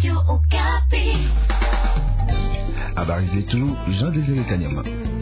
Habari zetu Jean Desire Kanyama.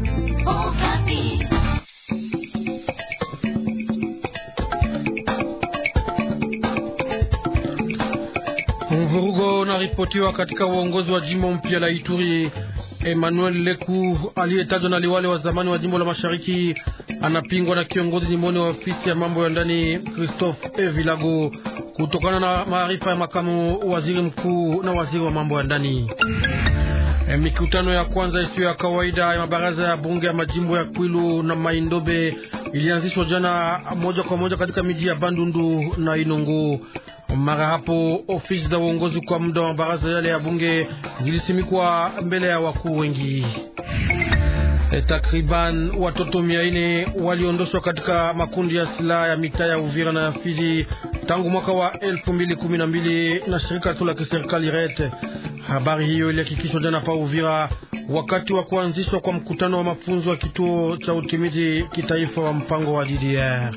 Mvurugo unaripotiwa katika uongozi wa jimbo mpya la Ituri. Emmanuel Leku aliyetajwa na liwali wa zamani wa jimbo la Mashariki anapingwa na kiongozi jimboni wa ofisi ya mambo ya ndani Christophe Evilago kutokana na maarifa ya makamu waziri mkuu na waziri wa mambo ya ndani. E, mikutano ya kwanza isiyo ya kawaida ya mabaraza ya bunge ya majimbo ya Kwilu na Maindobe ilianzishwa jana moja kwa moja katika miji ya Bandundu na Inongo. Mara hapo ofisi za uongozi kwa muda wa mabaraza yale ya bunge zilisimikwa mbele ya wakuu wengi. E, takriban watoto mia nne waliondoshwa katika makundi ya silaha ya mitaa ya Uvira na ya Fizi tangu mwaka wa elfu mbili kumi na mbili na shirika tu la kiserikali RET. Habari hiyo ilihakikishwa jana pa Uvira wakati wa kuanzishwa kwa mkutano wa mafunzo wa kituo cha utimizi kitaifa wa mpango wa DDR.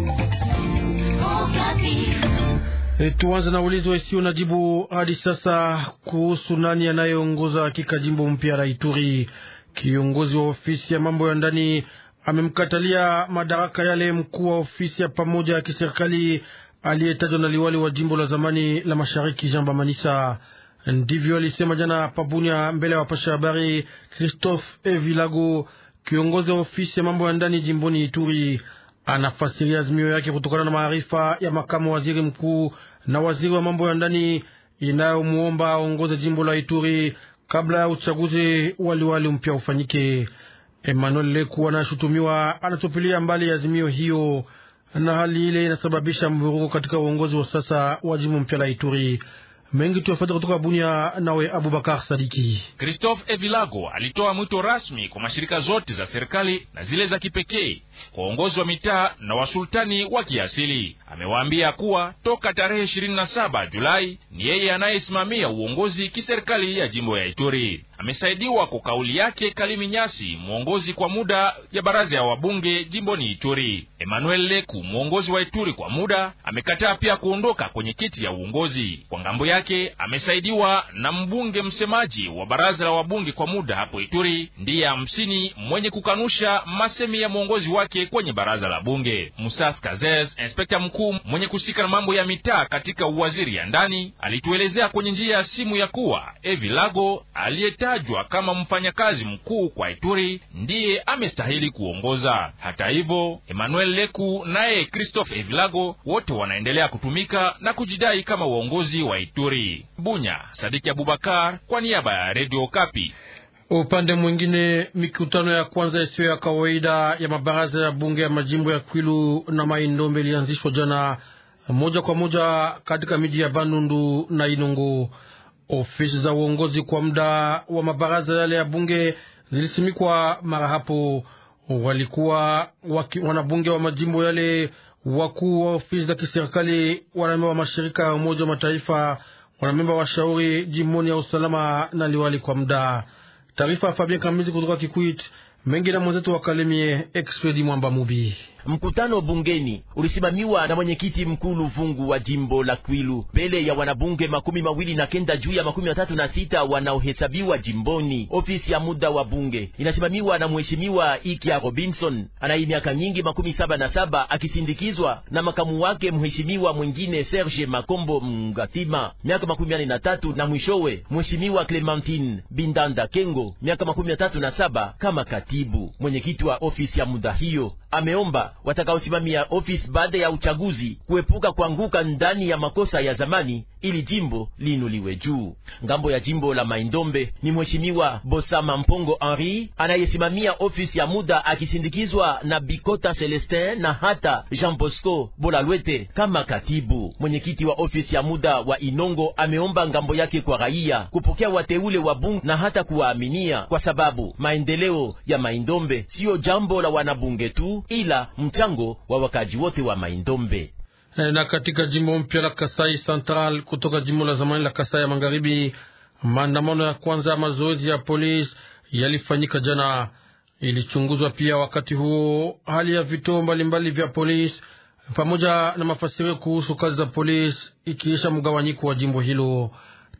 E, tuanze na ulizo isiyo na jibu hadi sasa kuhusu nani anayeongoza hakika jimbo mpya la Ituri. Kiongozi wa ofisi ya mambo ya ndani amemkatalia madaraka yale mkuu wa ofisi ya pamoja ya kiserikali aliyetajwa na liwali wa jimbo la zamani la mashariki Jean Bamanisa. Ndivyo alisema jana Pabunya mbele ya wapasha habari Christophe Evilago, kiongozi wa ofisi ya mambo ya ndani jimboni Ituri. Anafasiria azimio yake kutokana na maarifa ya makamu waziri mkuu na waziri wa mambo ya ndani inayomuomba aongoze jimbo la Ituri kabla ya uchaguzi waliwali mpya ufanyike. Emmanuel Leku anashutumiwa anatupilia mbali azimio hiyo, na hali ile inasababisha mvurugo katika uongozi wa sasa wa jimbo mpya la Ituri. Mengi tuyafata kutoka Bunia, nawe Abubakar Sadiki. Christophe Evilago alitoa mwito rasmi kwa mashirika zote za serikali na zile za kipekee kwa uongozi wa mitaa na wasultani wa kiasili. Amewaambia kuwa toka tarehe 27 Julai ni yeye anayesimamia uongozi kiserikali ya jimbo ya Ituri. Amesaidiwa kwa kauli yake Kalimi Nyasi, mwongozi kwa muda ya baraza ya wabunge jimboni Ituri. Emmanuel Leku, mwongozi wa Ituri kwa muda, amekataa pia kuondoka kwenye kiti ya uongozi. Kwa ngambo yake, amesaidiwa na mbunge msemaji wa baraza la wabunge kwa muda hapo Ituri, ndiye hamsini mwenye kukanusha masemi ya mwongozi wake kwenye baraza la bunge. Musas Kazez, inspekta mkuu mwenye kusika na mambo ya mitaa katika uwaziri ya ndani, alituelezea kwenye njia ya simu ya kuwa Evilago aliye tajwa kama mfanyakazi mkuu kwa Ituri ndiye amestahili kuongoza. Hata hivyo, Emmanuel Leku naye Christophe Evilago wote wanaendelea kutumika na kujidai kama uongozi wa Ituri. Bunya, Sadiki Abubakar kwa niaba ya Radio Kapi. Upande mwingine, mikutano ya kwanza isiyo ya kawaida ya mabaraza ya bunge ya majimbo ya Kwilu na Maindombe ilianzishwa jana moja kwa moja katika miji ya Bandundu na Inongo. Ofisi za uongozi kwa muda wa mabaraza yale ya bunge zilisimikwa mara hapo. Walikuwa waki, wanabunge wa majimbo yale, wakuu wa ofisi za kiserikali, wanamemba wa mashirika ya Umoja wa Mataifa, wanamemba wa shauri jimboni ya usalama na liwali kwa muda. Taarifa ya Fabien Kamizi kutoka Kikwit mengi na mwenzetu wa Kalemie Expedi Mwamba Mubi. Mkutano bungeni ulisimamiwa na mwenyekiti mkuu Luvungu wa jimbo la Kwilu mbele ya wanabunge makumi mawili na kenda juu ya makumi matatu na sita wanaohesabiwa jimboni. Ofisi ya muda wa bunge inasimamiwa na mheshimiwa Ikia Robinson anaye miaka nyingi makumi saba na saba akisindikizwa na makamu wake mheshimiwa mwingine Serge Makombo Mgatima miaka makumi nane na tatu na mwishowe mheshimiwa Clementine Bindanda Kengo miaka makumi matatu na saba kama katibu. Mwenyekiti wa ofisi ya muda hiyo ameomba watakaosimamia ofisi baada ya uchaguzi kuepuka kuanguka ndani ya makosa ya zamani ili jimbo liinuliwe juu. Ngambo ya jimbo la Maindombe ni mheshimiwa Bosama Mpongo Henri anayesimamia ofisi ya muda akisindikizwa na Bikota Celestin na hata Jean Bosco Bolalwete kama katibu. Mwenyekiti wa ofisi ya muda wa Inongo ameomba ngambo yake kwa raia kupokea wateule wa bunge na hata kuwaaminia, kwa sababu maendeleo ya Maindombe siyo jambo la wanabunge tu, ila mchango wa wakaji wote wa Maindombe na katika jimbo mpya la Kasai Central kutoka jimbo la zamani la Kasai ya Magharibi, maandamano ya kwanza ya mazoezi ya polisi yalifanyika jana. Ilichunguzwa pia wakati huo hali ya vituo mbalimbali vya polisi pamoja na mafasirio kuhusu kazi za polisi, ikiisha mgawanyiko wa jimbo hilo.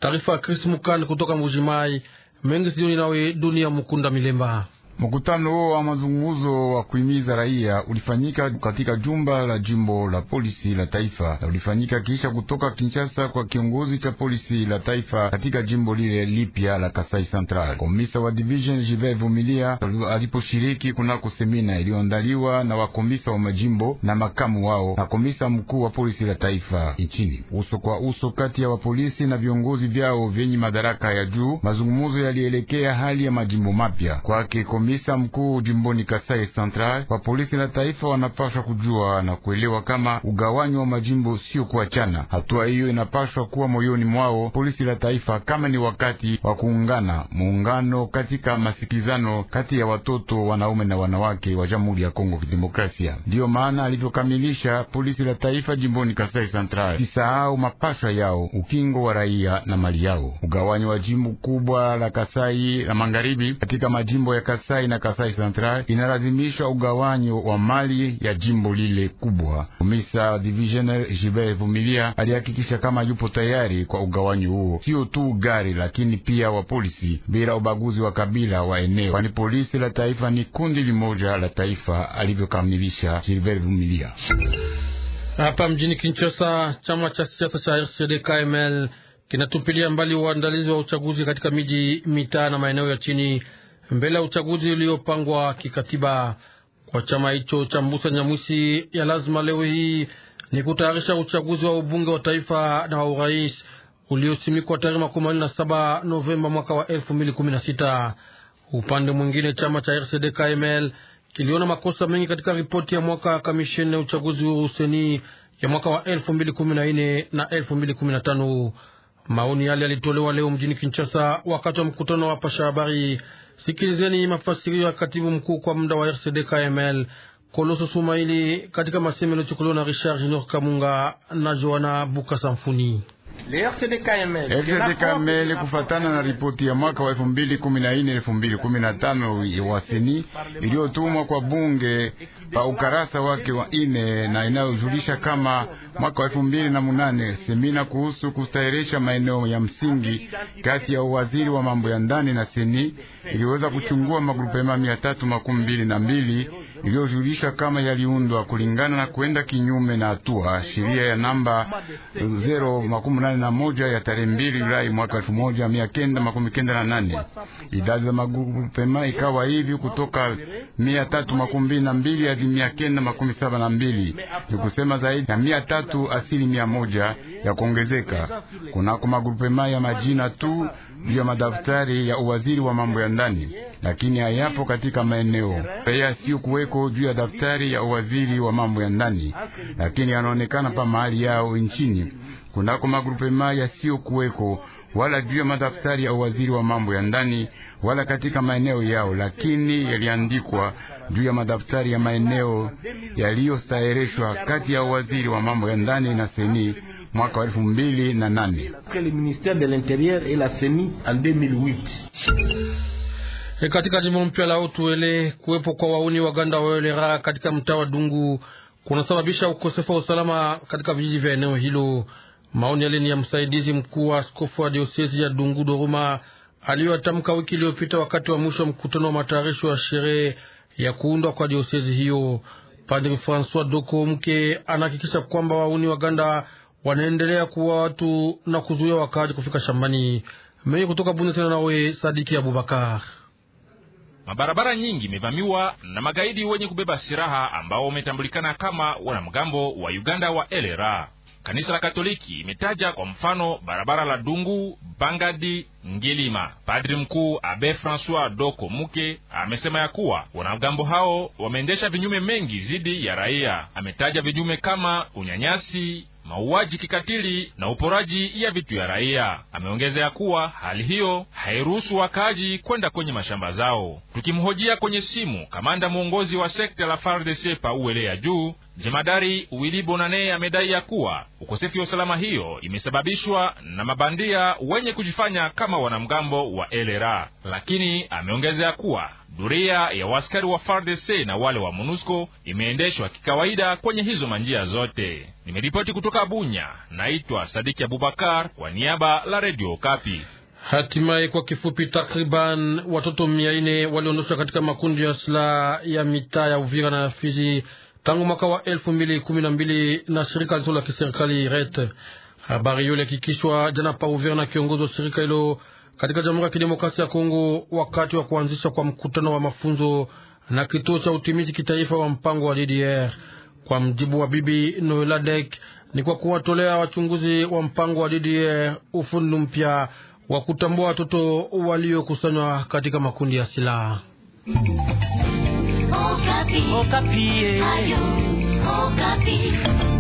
Taarifa ya Chris Mukand kutoka Mbujimai. Mengi sioni nawe Dunia Mukunda Milemba. Mkutano huo wa mazungumzo wa kuhimiza raia ulifanyika katika jumba la jimbo la polisi la taifa, na ulifanyika kisha kutoka Kinshasa kwa kiongozi cha polisi la taifa katika jimbo lile lipya la Kasai Central. Komisa wa division Jive Vumilia aliposhiriki kunako semina iliyoandaliwa na wakomisa wa majimbo na makamu wao na komisa mkuu wa polisi la taifa nchini, uso kwa uso kati ya wapolisi na viongozi vyao vyenye madaraka ya juu. Mazungumzo yalielekea hali ya majimbo mapya kwake komisa mkuu jimboni Kasai Central wa polisi la taifa wanapaswa kujua na kuelewa kama ugawanyo wa majimbo sio kuachana. Hatua hiyo inapaswa kuwa moyoni mwao polisi la taifa, kama ni wakati wa kuungana, muungano katika masikilizano kati ya watoto wanaume na wanawake wa Jamhuri ya Kongo Kidemokrasia. Ndiyo maana alivyokamilisha polisi la taifa jimboni Kasai Central, kisahau mapasha yao, ukingo wa raia na mali yao. Ugawanyo wa jimbo kubwa la Kasai la magharibi katika majimbo ya Kasai na Kasai Central inalazimisha ugawanyo wa mali ya jimbo lile kubwa. Komisa divisional Gilbert Vumilia alihakikisha kama yupo tayari kwa ugawanyo huo, sio tu gari lakini pia wa polisi bila ubaguzi wa kabila wa eneo, kwani polisi la taifa ni kundi limoja la taifa, alivyokamilisha Gilbert Vumilia. Hapa mjini Kinshasa, chama cha siasa cha RCD KML kinatupilia mbali uandalizi wa uchaguzi katika miji, mitaa na maeneo ya chini mbele ya uchaguzi uliopangwa kikatiba. Kwa chama hicho cha Mbusa Nyamwisi, ya lazima leo hii ni kutayarisha uchaguzi wa ubunge wa taifa na wa urais uliosimikwa tarehe makumi mawili na saba Novemba mwaka wa elfu mbili kumi na sita. Upande mwingine, chama cha RCD KML kiliona makosa mengi katika ripoti ya mwaka wa kamisheni ya uchaguzi huru seni ya mwaka wa elfu mbili kumi na nne na elfu mbili kumi na tano. Maoni yale yalitolewa leo mjini Kinshasa wakati wa mkutano wa pasha habari. Sikilizeni mafasirio ya katibu mkuu kwa muda wa RCD KML Koloso Sumaili katika masemo yaliyochukuliwa na Richard Junior Kamunga na Joana Buka Samfuni. RCD KML kufatana na ripoti ya mwaka wa elfu mbili kumi na nne elfu mbili kumi na tano wa seni iliyotumwa kwa bunge pa ukarasa wake wa ine na inayojulisha kama mwaka wa elfu mbili na munane semina kuhusu kustahirisha maeneo ya msingi kati ya uwaziri wa mambo ya ndani na seni iliweza kuchungua magrupema mia tatu makumi mbili na mbili iliyojulisha kama yaliundwa kulingana na kwenda kinyume na hatua sheria ya namba zero makumi nane na moja ya tarehe mbili Julai mwaka elfu moja mia kenda makumi kenda na nane. Idadi za magrupema ikawa hivi kutoka mia tatu makumi mbili na mbili hadi mia kenda makumi saba na mbili ni kusema zaidi ya mia tatu asili mia moja ya kuongezeka kunako magrupema ya majina tu juu ya madaftari ya uwaziri wa mambo ya ndani, lakini hayapo katika maeneo pia sio kuweko juu ya daftari ya uwaziri wa mambo ya ndani, lakini yanaonekana pa mahali yao nchini kunako magrupema yasiyo kuweko wala juu ya madaftari ya uwaziri wa mambo ya ndani wala katika maeneo yao, lakini yaliandikwa juu ya madaftari ya maeneo yaliyostahirishwa kati ya uwaziri wa mambo ya ndani na seni mwaka wa elfu mbili na nane. E, katika jimbo mpya la Otuele kuwepo kwa wauni waganda waelera katika mtaa wa Dungu kunasababisha ukosefu wa usalama katika vijiji vya eneo hilo. Maoni yale ni ya msaidizi mkuu wa askofu wa diosesi ya Dungu Doruma aliyoyatamka wiki iliyopita wakati wa mwisho wa mkutano wa matayarisho ya sherehe ya kuundwa kwa diosesi hiyo. Padri Francois Doko mke anahakikisha kwamba wauni waganda wanaendelea kuwa watu na kuzuia wakaaji kufika shambani. Mengi kutoka Bunde tena nawe Sadiki Abubakar. Mabarabara nyingi imevamiwa na magaidi wenye kubeba silaha ambao wametambulikana kama wanamgambo wa Uganda wa LRA. Kanisa la Katoliki imetaja kwa mfano barabara la Dungu, Bangadi, Ngilima. Padri mkuu Abe Francois Doko Muke amesema ya kuwa wanamgambo hao wameendesha vinyume mengi dhidi ya raia. Ametaja vinyume kama unyanyasi mauaji kikatili na uporaji ya vitu ya raia. Ameongezea kuwa hali hiyo hairuhusu wakaaji kwenda kwenye mashamba zao. Tukimhojia kwenye simu, kamanda mwongozi wa sekta la FARDC pa Uele ya juu jemadari Wili Bonane amedai ya kuwa ukosefu wa usalama hiyo imesababishwa na mabandia wenye kujifanya kama wanamgambo wa LRA, lakini ameongezea kuwa Doria ya waskari wa FARDC na wale wa MONUSCO imeendeshwa kikawaida kwenye hizo manjia zote. Nimeripoti kutoka Bunya, naitwa Sadiki Abubakar kwa niaba la Radio Kapi. Hatimaye, kwa kifupi, takriban watoto mia nne waliondoshwa katika makundi ya silaha ya mitaa ya Uvira na Fizi tangu mwaka wa elfu mbili kumi na mbili na shirika lisilo la kiserikali RET. Habari hiyo ilihakikishwa jana pa Uvira na kiongozi wa shirika hilo katika Jamhuri ya Kidemokrasia ya Kongo wakati wa kuanzisha kwa mkutano wa mafunzo na kituo cha utimizi kitaifa wa mpango wa DDR. Kwa mjibu wa Bibi Noeladek, ni kwa kuwatolea wachunguzi wa mpango wa DDR ufundi mpya wa kutambua watoto waliokusanywa katika makundi ya silaha. Okapi. Okapi. Ayo, Okapi.